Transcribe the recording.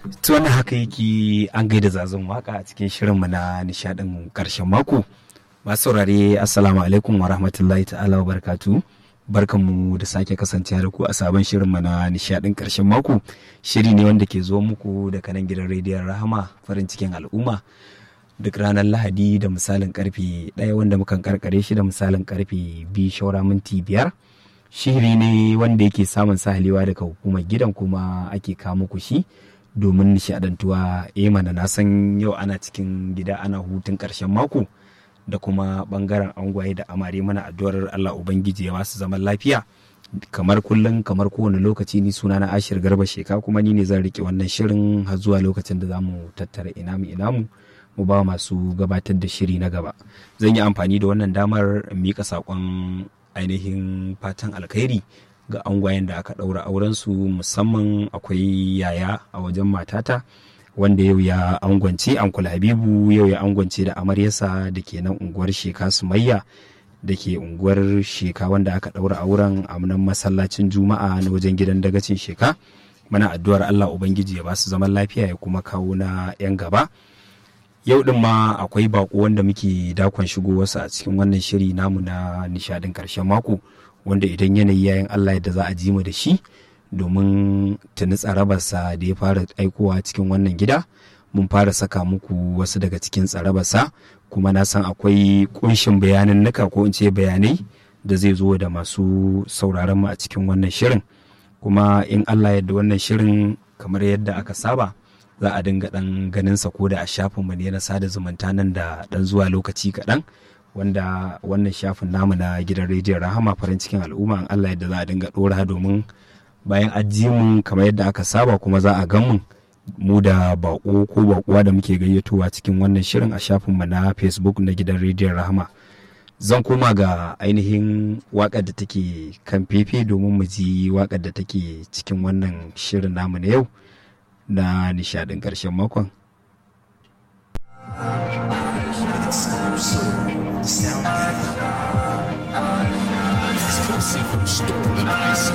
to wannan haka yake an gaida zazon waka a cikin shirinmu na nishadin karshen mako masu saurare assalamu alaikum wa rahmatullahi ta'ala wa barakatu barkanmu da sake kasancewa da ku a sabon shirinmu na nishadin karshen mako shiri ne wanda ke zo muku daga nan gidan rediyon rahama farin cikin al'umma duk ranar lahadi da misalin karfe ɗaya wanda mukan karkare shi da misalin karfe biyu shaura minti biyar shiri ne wanda yake samun sahalewa daga hukumar gidan kuma ake kawo muku shi domin nishadantuwa eh mana na san yau ana cikin gida ana hutun karshen mako da kuma bangaren angwaye da amare mana addu'ar Allah Ubangiji ya basu zaman lafiya kamar kullum kamar kowane lokaci ni suna na ashir garba sheka kuma ni ne zan rike wannan shirin har zuwa lokacin da za mu tattara inamu inamu mu ba masu gabatar da shiri na gaba zan yi amfani da wannan damar in mika saƙon ainihin fatan alkhairi ga angwayen da aka ɗaura aurensu musamman akwai yaya a wajen matata wanda yau ya angwance ankul habibu yau ya angwance da amaryarsa da ke nan unguwar sheka sumayya da ke unguwar sheka wanda aka ɗaura auren a nan masallacin juma'a na wajen gidan dagacin sheka mana addu'ar allah ubangiji ya ba su zaman lafiya ya kuma kawo na 'yan gaba yau din ma akwai bako wanda muke dakon shigo wasu a cikin wannan shiri namu na nishadin karshen mako wanda idan yanayi yayin Allah yadda za a ji mu da shi domin tuni tsarabarsa da ya fara aikowa cikin wannan gida mun fara saka muku wasu daga cikin tsarabarsa kuma na san akwai kunshin bayanin nuka ko in ce bayanai da zai zo da masu sauraron mu a cikin wannan shirin kuma in Allah yadda wannan shirin kamar yadda aka saba za a dinga dan ganin sa ko da a shafinmu ne na sada zumunta nan da dan zuwa lokaci kaɗan wanda wannan shafin namu na gidan rediyon rahama farin cikin al'umma in Allah yadda za a dinga ɗora domin bayan mu kamar yadda aka saba kuma za a gan mu mu da bako ko bakuwa da muke gayyatowa cikin wannan shirin a shafinmu na facebook na gidan rediyon rahama zan koma ga ainihin wakar da take kan fefe domin mu ji wakar da take cikin wannan shirin namu na yau na nishadin ƙarshen makon. Exclusive from Stolen Ice